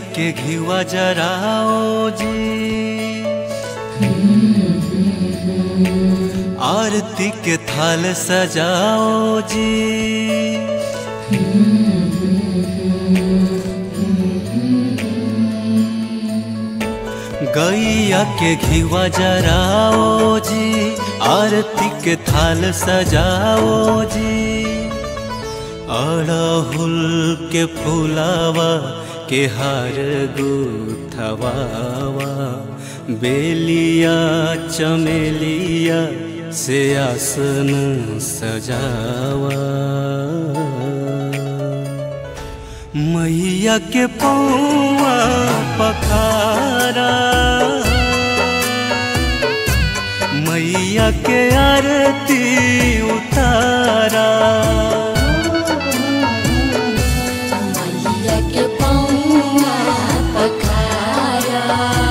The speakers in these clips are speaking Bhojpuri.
के घिवा जराओ जी आरती के थाल सजाओ जी गैया के घिवा जराओ जी आरती के थाल सजाओ जी अड़हुल के फुलावा के हार गुथवावा बेलिया चमेलिया से आसन सजावा मैया के पौआ पखारा मैया के आरती उतारा मैया के पौआ पखारा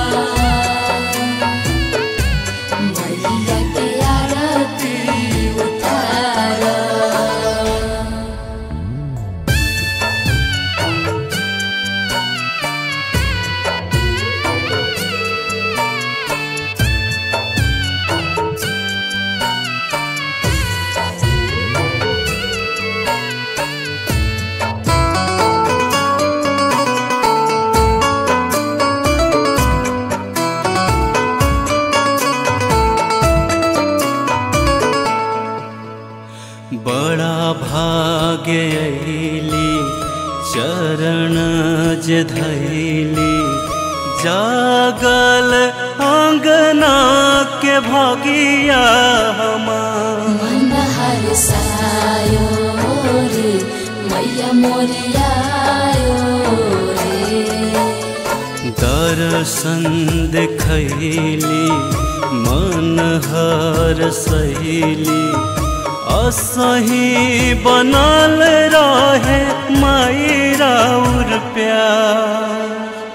मैया के आरती उतारा बड़ा भाग्य अली चरण जे धैली जागल अंगना के भगिया हमार मन हरसायो रे मैया मोरियायो रे दर्शन देखैली मन हर सहेली असही बनल रहे माई राउर प्यार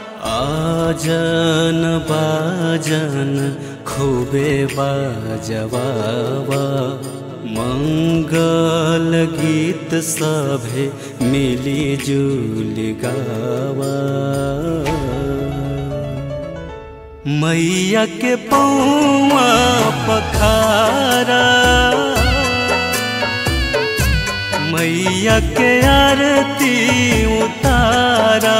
आजन बाजन खूबे बाजवावा मंगल गीत सभे मिली जुली गावा मैया के पौआ पखारा मैया के आरती उतारा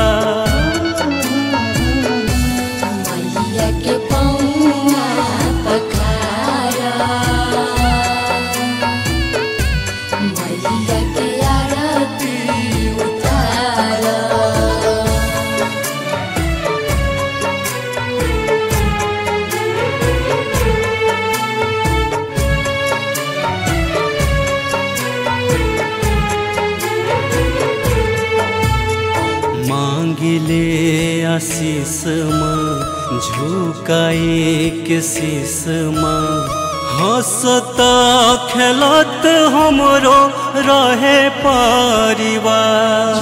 मैया के पौआ पखारा मैया के आरती उतारा मांगिले आशीष माँ झुकाए के शीस माँ हंसता खेलत हमरो रहे परिवार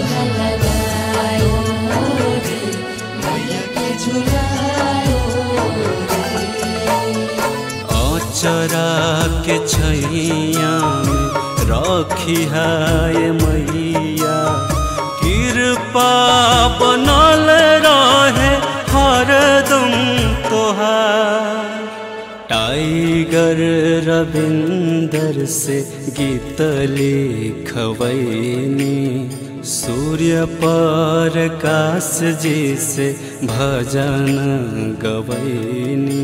अचरा के छैया में रखी है मैया कृपा बनल रहे हरदम तोहार टाइगर रविंदर से गीत लिखवैनी सूर्य पर काश जी से भजन गवैनी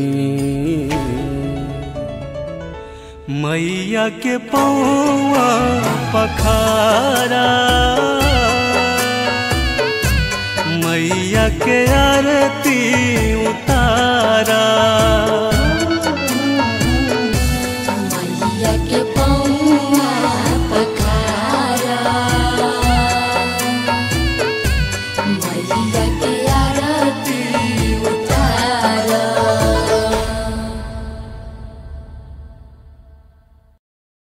मैया के पौआ पखारा मैया के आरती उतारा मैया के पौआ पखारा मैया के